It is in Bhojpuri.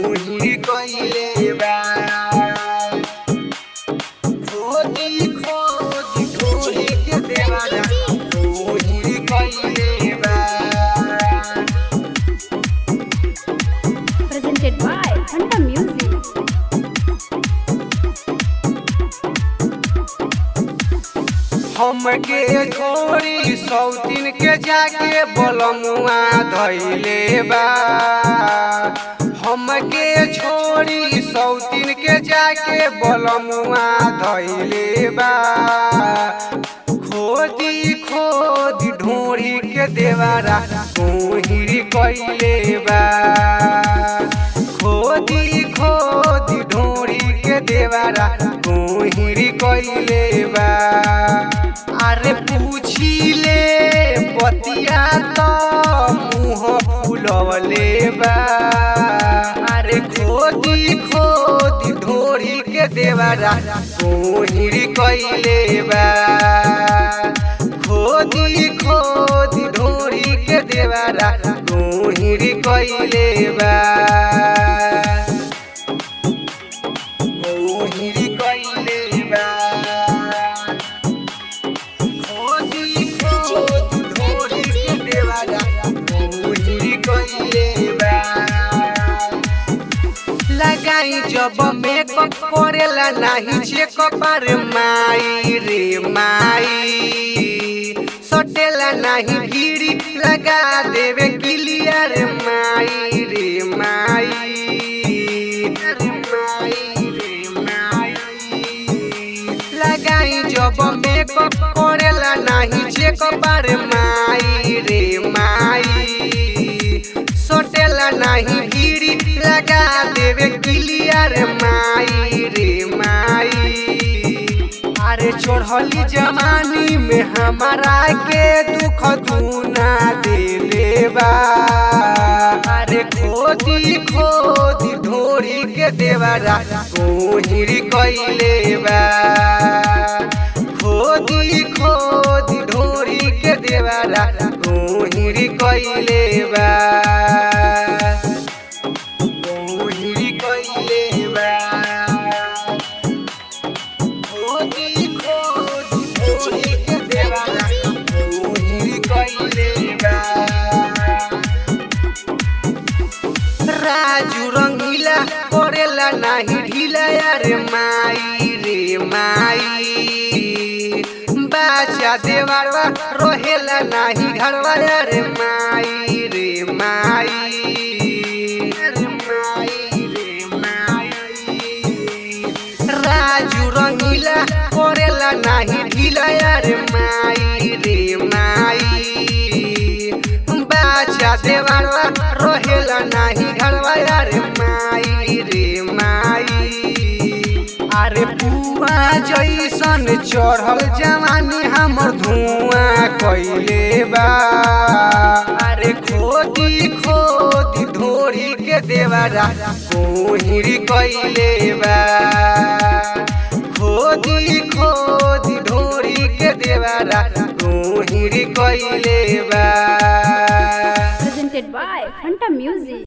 खोही कइले बा खोदी खोदी खोही के देवारा खोही कइले बा presented by Fanta Music. हमके छोड़ी सौतीन के जाके बलमुआ धैले बा हमके छोड़ी सौतीन के जाके बलमुआ धैले बा खोदी खोदी ढोरी के देवारा कोहिरी कइले बा खोदी खोदी ढोरी के देवारा कोहिरी कइले बा अरे पूछिले बतिया तो मुँह फुलवले बा अरे खोदी खोदी ढोरी के देवारा कोहिरी कइले बा खोदी खोदी ढोरी के देवारा कोहिरी कइले बा कोहिरी कइले बा खोदी खोदी ढोरी के देवारा कोहिरी कइले बा लगाई जब मेकअप करेला नाही चेकअप रे माई रे माई सटेला नाही भीड़ी लगा देवे क्लियर माई रे माई रे माई रे माई लगाई जब मेकअप करेला नाही चेकअप रे माई रे माई सोटेला नाही भीड़ी लगा देवे क्लियर माई रे माई अरे छोड़ली जवानी में हमारा के दुख दूना देले बा अरे खोदी खोदी ढोरी के देवारा कोहिरी कइले बा खोदी खोदी ढोरी के देवारा कोहिरी कइले बा कोहिरी कइले बा खोदी खोदी ढोरी के देवारा कोहिरी कइले बा राजू रंगीला करेला नाही ढीला रे माई रे माई बाचा देवारवा रोहेला नाही घरवा रे माई रे माई रे माई रे माई राजू रंगीला करेला नाही ढीला रे माई रे माई बाचा देवारवा रोहेला नाही घरवा रे माई रे माई अरे पुआ जैसन चढ़ल जवानी हमर धुआं कइले बा अरे खोदी खोदी ढोरी के देवारा कोहिरी कइले बा खोदी खोदी ढोरी के देवारा कोहिरी कइले बा Presented by Fanta Music.